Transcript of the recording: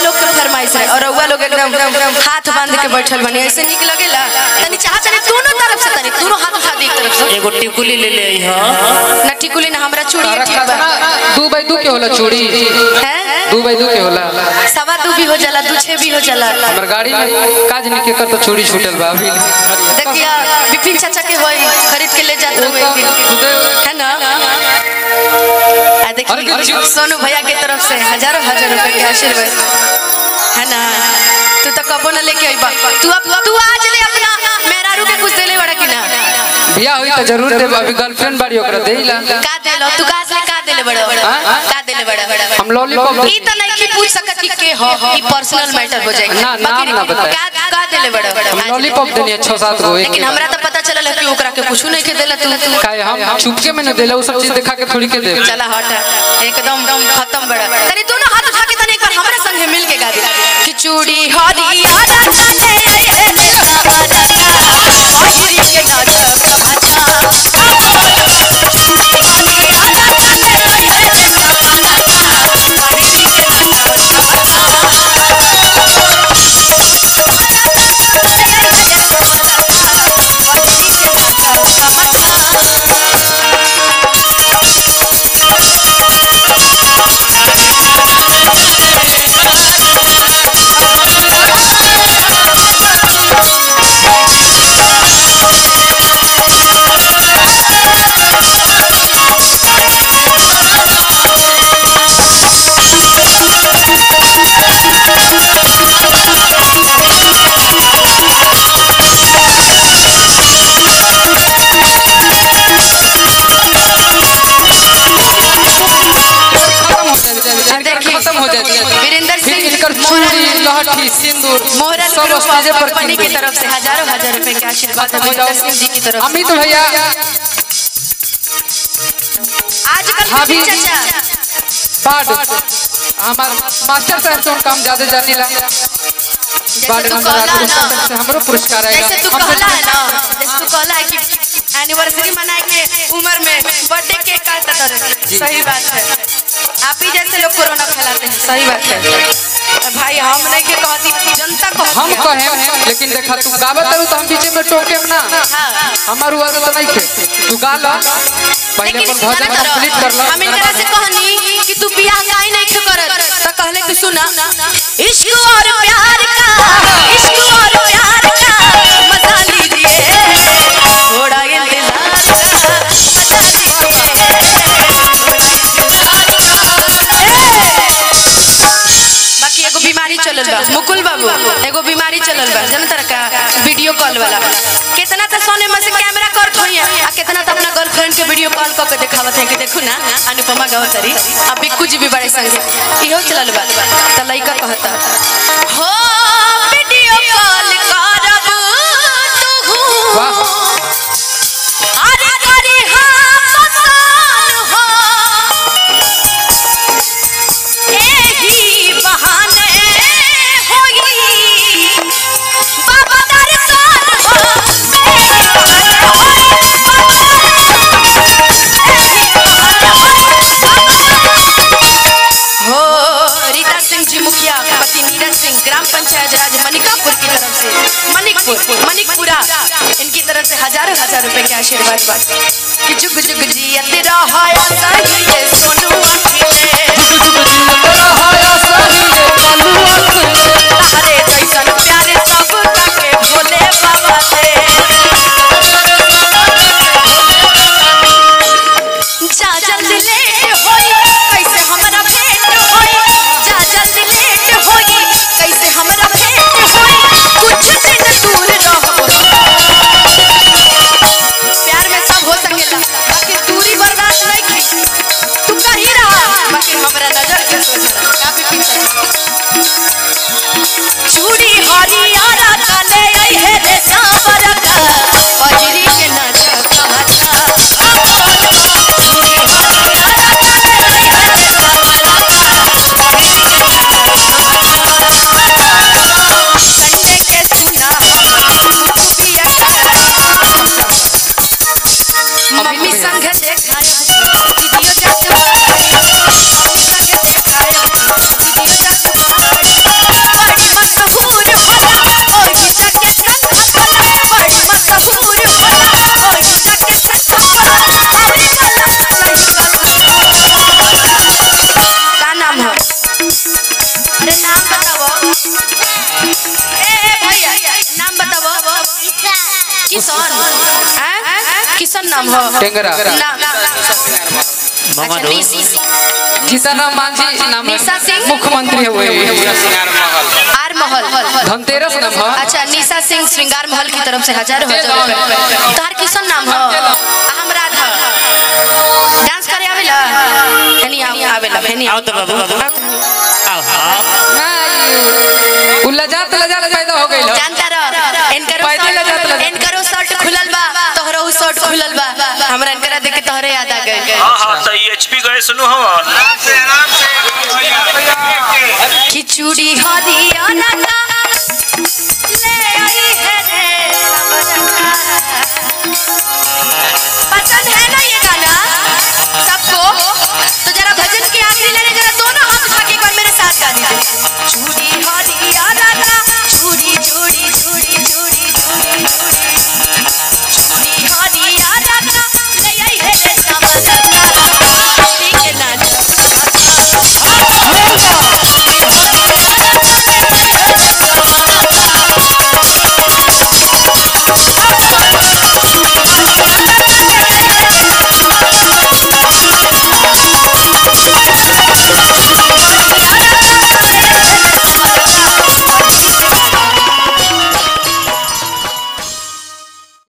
लोग के फरमाइश है और रउआ लोग एकदम हाथ बांध के बैठल बनी ऐसे निक लगेला तनी चाह तनी दोनों तरफ से तनी दोनों हाथ उठा दी एक तरफ से एगो टिकुली ले ले हां ना टिकुली ना हमरा चूड़ी तारा ठीक बा कितना दू बाई दू के होला चूड़ी हैं दू बाई दू के होला सवा दू भी हो जाला दू छे भी हो जाला हमर गाड़ी में काज नहीं के कर तो चूड़ी छूटल बा अभी देखिया विपिन चाचा के होई खरीद के ले जात वो रहो एक दिन तो है ना आ अरे देखिए जो- सोनू भैया की तरफ से हजारों हजार रुपए के आशीर्वाद है ना तू तो कबो ना लेके आई बा तू अब तू आज ले अपना मेहरारू के कुछ देले बड़ा कि ना बियाह हुई तो जरूर देब अभी गर्लफ्रेंड बाड़ी ओकरा देइला का देलो तू का से का देले बड़ा हाँ? का देले बड़ा हम लॉलीपॉप ई तो नहीं कि पूछ सकत कि के हो ई पर्सनल मैटर हो जाएगा ना, नाम ना बताए। का का देले बड़ा हम लॉलीपॉप देनी है छह सात गो एक लेकिन हमरा तो पता चलल है कि ओकरा के कुछ नहीं के देला तू तू काहे हम चुपके में न देला वो सब चीज दिखा के थोड़ी के देब चला हट एकदम दम खत्म बड़ा तनी दोनों हाथ उठा के तनी एक बार हमारे संगे मिल के गा दे कि चूड़ी हरिया रतने रे सवारा का ओहिरी के नाच कमाचा खत्म हो जाए देखिए, खत्म हो जाए वीरेंद्र फिर सिंह इनकर चूड़ी लहठी सिंदूर मोहरल सब ग्रुप स्टेजे पर कंपनी की कीन तरफ से हजारों हजार रुपए के आशीर्वाद है खत्म हो वीरेंद्र जाओ सिंह जी की तरफ से अमित भैया आजकल भाभी। विपिन चाचा बाड हमार मास्टर साहब से हम काम ज्यादा जानीला बाड तू नंबर कहला आठ ना। से हमरो पुरस्कार आएगा जैसे तू हम कहला है ना जैसे तू कहला है कि एनिवर्सरी मनाए के उम्र में बर्थडे केक काटता रहे सही बात है आप ही जैसे लोग कोरोना फैलाते हैं सही बात है भाई हम नहीं के कहती जनता को हम कहे लेकिन देखा तू गावत रहू तो हम बीचे में टोके ना हाँ हमार हुआ तो नहीं खे तू गा ला पहले लेकिन अपन भजन सुना कंप्लीट कर ला हम इनकरा से कहनी कि तू बियाह काहे नहीं क्यों करत तो कहले कि सुना इश्क और प्यार का इश्क और प्यार का मजा लीजिए थोड़ा इंतजार का मजा लीजिए बाकी एगो बीमारी चलल बा मुकुल बाबू एगो बीमारी चलल बा जनता का वीडियो कॉल वाला कितना तो सोने में से कैमरा करत होई आ कितना तो अपना गर्लफ्रेंड के वीडियो कॉल करके दिखावत है कि देखू ना अनुपमा गावतरी अब बिक्कू जी भी बड़े संगे इहो चलल बा त लइका कहता हो वीडियो कॉल करब तू वाह अरे करी हम पसान हो एही बहाने होई बाबा दर्शन हो हो रीता सिंह जी मुखिया पति नीरज सिंह ग्राम पंचायत राज मनिकापुर की तरफ से मनिकपुर मनिकपुरा इनकी तरफ से हजारों हजार रुपए के आशीर्वाद बा कि जुग जुग जियत रहो सही ये सोनू अखिले हरे जैसन प्यारे सब के भोले बाबा से जा जल्दी लेट होई कैसे हमरा भेंट होई जा जल्दी लेट होई कैसे हमरा भेंट होई कुछ दिन दूर रहो प्यार में सब हो सकेला बाकी दूरी बर्दाश्त नहीं की तू कहीं रहा बाकी हमरा नजर के सोच काफी ए ए भैया नाम बताओ किशन हैं? किशन नाम हो टेंगरा नाम अच्छा मामा निस- जीताराम मांझी नाम है। निशा सिंह? मुख्यमंत्री हुए आर महल धनतेरस नाम है अच्छा निशा सिंह श्रृंगार महल की तरफ से हजार हजार रुपए तोहर किशन नाम हो आ हम राधा डांस करे आवेला हेनी आव- आवेला हेनी आओ तो बाबू आओ हाँ नहीं, उ लजात लजात पैदा हो गई जानता रह इनकरो पैदल शर्ट- जात लगा। इनकरो शर्ट खुलल बा तोहरो शर्ट खुलल बा हमरा इनकरा देख के तोहरे याद आ गइल हाँ हाँ तो एचपी गए सुनो हम खिचुड़ी हरियाणा का